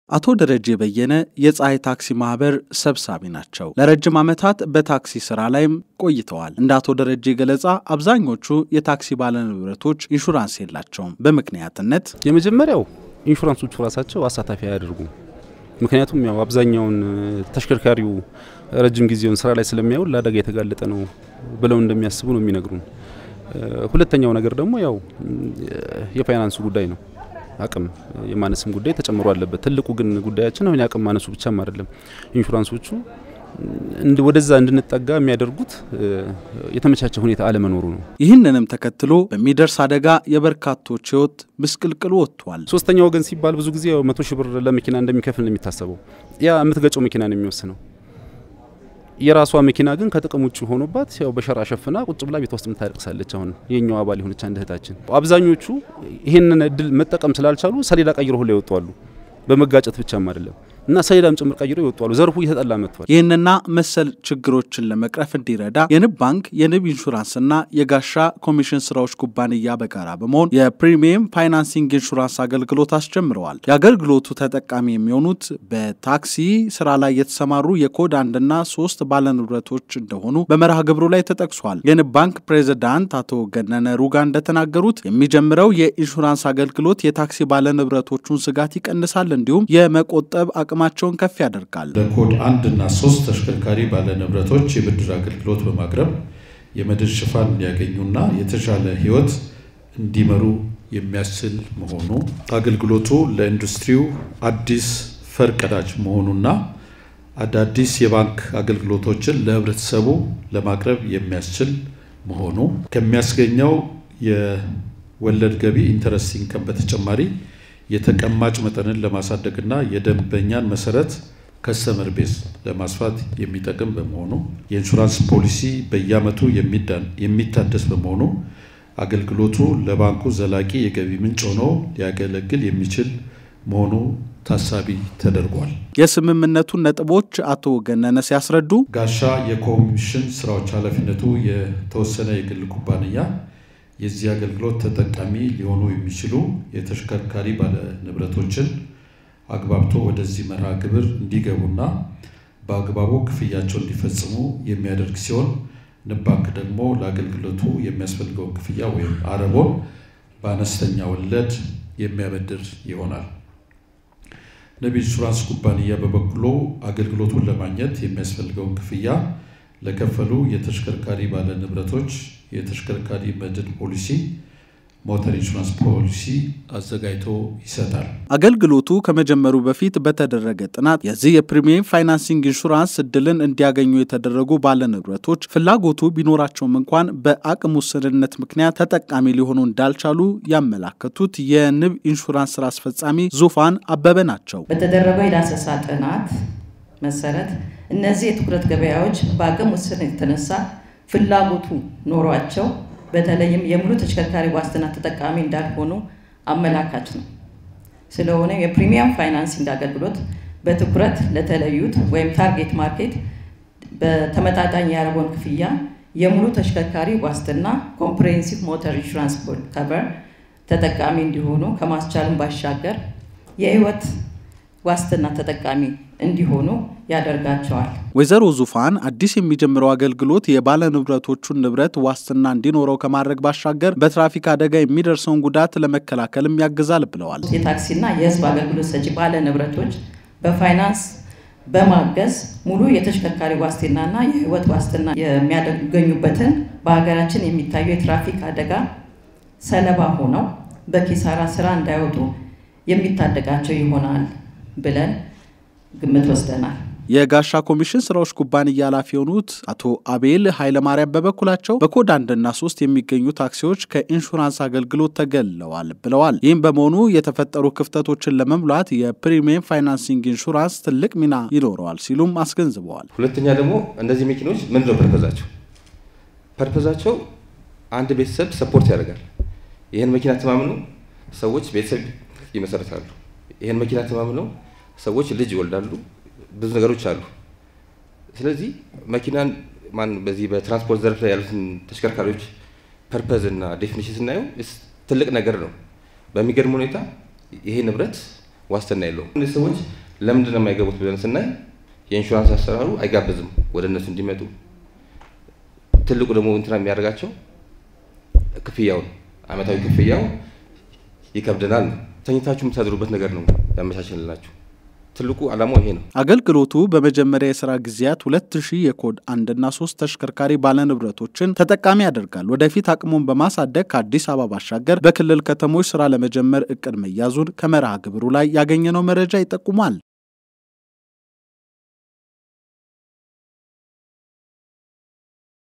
አቶ ደረጀ በየነ የፀሐይ ታክሲ ማህበር ሰብሳቢ ናቸው። ለረጅም ዓመታት በታክሲ ስራ ላይም ቆይተዋል። እንደ አቶ ደረጀ ገለጻ አብዛኞቹ የታክሲ ባለንብረቶች ኢንሹራንስ የላቸውም። በምክንያትነት የመጀመሪያው ኢንሹራንሶቹ ራሳቸው አሳታፊ አያደርጉም። ምክንያቱም ያው አብዛኛውን ተሽከርካሪው ረጅም ጊዜውን ስራ ላይ ስለሚያውል ለአደጋ የተጋለጠ ነው ብለው እንደሚያስቡ ነው የሚነግሩን። ሁለተኛው ነገር ደግሞ ያው የፋይናንሱ ጉዳይ ነው። አቅም የማነስም ጉዳይ ተጨምሮ አለበት። ትልቁ ግን ጉዳያችን አሁን የአቅም ማነሱ ብቻም አይደለም። ኢንሹራንሶቹ ወደዛ እንድንጠጋ የሚያደርጉት የተመቻቸ ሁኔታ አለመኖሩ ነው። ይህንንም ተከትሎ በሚደርስ አደጋ የበርካቶች ሕይወት ምስቅልቅሉ ወጥቷል። ሶስተኛ ወገን ሲባል ብዙ ጊዜ መቶ ሺህ ብር ለመኪና እንደሚከፍል ነው የሚታሰበው። ያ የምትገጨው መኪና ነው የሚወስነው። የራሷ መኪና ግን ከጥቅም ውጭ ሆኖባት ያው በሸራ ሸፍና ቁጭ ብላ ቤት ውስጥ የምታለቅሳለች። አሁን የኛው አባል የሆነች አንድ እህታችን አብዛኞቹ ይህንን እድል መጠቀም ስላልቻሉ ሰሌዳ ቀይሮ ሁላ ይወጧሉ። በመጋጨት ብቻም አይደለም እና ሰሌዳም ጭምር ቀይሮ ይወጧሉ። ዘርፉ እየተጠላ መጥቷል። ይህንና መሰል ችግሮችን ለመቅረፍ እንዲረዳ የንብ ባንክ የንብ ኢንሹራንስና የጋሻ ኮሚሽን ስራዎች ኩባንያ በጋራ በመሆን የፕሪሚየም ፋይናንሲንግ ኢንሹራንስ አገልግሎት አስጀምረዋል። የአገልግሎቱ ተጠቃሚ የሚሆኑት በታክሲ ስራ ላይ የተሰማሩ የኮድ አንድና ሶስት ባለንብረቶች እንደሆኑ በመርሃ ግብሩ ላይ ተጠቅሷል። የንብ ባንክ ፕሬዚዳንት አቶ ገነነ ሩጋ እንደተናገሩት የሚጀምረው የኢንሹራንስ አገልግሎት የታክሲ ባለንብረቶቹን ስጋት ይቀንሳል፣ እንዲሁም የመቆጠብ አቅማቸውን ከፍ ያደርጋል። ለኮድ አንድ እና ሶስት ተሽከርካሪ ባለንብረቶች የብድር አገልግሎት በማቅረብ የመድን ሽፋን እንዲያገኙና የተሻለ ሕይወት እንዲመሩ የሚያስችል መሆኑ አገልግሎቱ ለኢንዱስትሪው አዲስ ፈርቀዳጅ መሆኑና አዳዲስ የባንክ አገልግሎቶችን ለሕብረተሰቡ ለማቅረብ የሚያስችል መሆኑ ከሚያስገኘው የወለድ ገቢ ኢንተረስት ኢንከም በተጨማሪ የተቀማጭ መጠንን ለማሳደግና የደንበኛን መሰረት ከስተመር ቤዝ ለማስፋት የሚጠቅም በመሆኑ የኢንሹራንስ ፖሊሲ በየዓመቱ የሚታደስ በመሆኑ አገልግሎቱ ለባንኩ ዘላቂ የገቢ ምንጭ ሆኖ ሊያገለግል የሚችል መሆኑ ታሳቢ ተደርጓል። የስምምነቱን ነጥቦች አቶ ገነነ ሲያስረዱ ጋሻ የኮሚሽን ስራዎች ኃላፊነቱ የተወሰነ የግል ኩባንያ የዚህ አገልግሎት ተጠቃሚ ሊሆኑ የሚችሉ የተሽከርካሪ ባለ ንብረቶችን አግባብቶ ወደዚህ መርሃ ግብር እንዲገቡና በአግባቡ ክፍያቸው እንዲፈጽሙ የሚያደርግ ሲሆን ንብ ባንክ ደግሞ ለአገልግሎቱ የሚያስፈልገውን ክፍያ ወይም አረቦን በአነስተኛ ወለድ የሚያበድር ይሆናል። ንብ ኢንሹራንስ ኩባንያ በበኩሉ አገልግሎቱን ለማግኘት የሚያስፈልገውን ክፍያ ለከፈሉ የተሽከርካሪ ባለ ንብረቶች የተሽከርካሪ መድን ፖሊሲ ሞተር ኢንሹራንስ ፖሊሲ አዘጋጅቶ ይሰጣል። አገልግሎቱ ከመጀመሩ በፊት በተደረገ ጥናት የዚህ የፕሪሚየም ፋይናንሲንግ ኢንሹራንስ እድልን እንዲያገኙ የተደረጉ ባለንብረቶች ፍላጎቱ ቢኖራቸውም እንኳን በአቅም ውስንነት ምክንያት ተጠቃሚ ሊሆኑ እንዳልቻሉ ያመላከቱት የንብ ኢንሹራንስ ስራ አስፈጻሚ ዙፋን አበበ ናቸው። በተደረገው የዳሰሳ ጥናት መሰረት እነዚህ የትኩረት ገበያዎች በአቅም ውስንነት የተነሳ ፍላጎቱ ኖሯቸው በተለይም የሙሉ ተሽከርካሪ ዋስትና ተጠቃሚ እንዳልሆኑ አመላካች ነው። ስለሆነ የፕሪሚየም ፋይናንሲንግ አገልግሎት በትኩረት ለተለዩት ወይም ታርጌት ማርኬት በተመጣጣኝ የአረቦን ክፍያ የሙሉ ተሽከርካሪ ዋስትና ኮምፕሬሄንሲቭ ሞተር ኢንሹራንስ ከቨር ተጠቃሚ እንዲሆኑ ከማስቻልም ባሻገር የህይወት ዋስትና ተጠቃሚ እንዲሆኑ ያደርጋቸዋል። ወይዘሮ ዙፋን አዲስ የሚጀምረው አገልግሎት የባለ ንብረቶቹን ንብረት ዋስትና እንዲኖረው ከማድረግ ባሻገር በትራፊክ አደጋ የሚደርሰውን ጉዳት ለመከላከልም ያግዛል ብለዋል። የታክሲና የህዝብ አገልግሎት ሰጪ ባለ ንብረቶች በፋይናንስ በማገዝ ሙሉ የተሽከርካሪ ዋስትናና የህይወት ዋስትና የሚያገኙበትን በሀገራችን የሚታዩ የትራፊክ አደጋ ሰለባ ሆነው በኪሳራ ስራ እንዳይወጡ የሚታደጋቸው ይሆናል ብለን ግምት ወስደናል። የጋሻ ኮሚሽን ስራዎች ኩባንያ ኃላፊ የሆኑት አቶ አቤል ኃይለማርያም በበኩላቸው በኮድ አንድና ሶስት የሚገኙ ታክሲዎች ከኢንሹራንስ አገልግሎት ተገልለዋል ብለዋል። ይህም በመሆኑ የተፈጠሩ ክፍተቶችን ለመሙላት የፕሪሚየም ፋይናንሲንግ ኢንሹራንስ ትልቅ ሚና ይኖረዋል ሲሉም አስገንዝበዋል። ሁለተኛ ደግሞ እነዚህ መኪኖች ምንድን ነው ፐርፐዛቸው? ፐርፐዛቸው አንድ ቤተሰብ ሰፖርት ያደርጋል። ይህን መኪና ተማምነው ሰዎች ቤተሰብ ይመሰርታሉ። ይህን መኪና ተማምነው ሰዎች ልጅ ይወልዳሉ። ብዙ ነገሮች አሉ። ስለዚህ መኪናን ማን በዚህ በትራንስፖርት ዘርፍ ላይ ያሉትን ተሽከርካሪዎች ፐርፐዝ እና ዴፊኒሽን ስናየው ትልቅ ነገር ነው። በሚገርም ሁኔታ ይሄ ንብረት ዋስትና የለውም። እነዚህ ሰዎች ለምንድን ነው የማይገቡት ብለን ስናይ የኢንሹራንስ አሰራሩ አይጋብዝም ወደ እነሱ እንዲመጡ። ትልቁ ደግሞ እንትና የሚያደርጋቸው ክፍያውን አመታዊ ክፍያው ይከብደናል ነው። ተኝታችሁ የምታድሩበት ነገር ነው ያመቻችንላችሁ። ትልቁ ዓላማው ይሄ ነው። አገልግሎቱ በመጀመሪያ የስራ ጊዜያት ሁለት ሺህ የኮድ አንድና ሶስት ተሽከርካሪ ባለንብረቶችን ተጠቃሚ ያደርጋል። ወደፊት አቅሙን በማሳደግ ከአዲስ አበባ ባሻገር በክልል ከተሞች ስራ ለመጀመር እቅድ መያዙን ከመርሃ ግብሩ ላይ ያገኘነው መረጃ ይጠቁማል።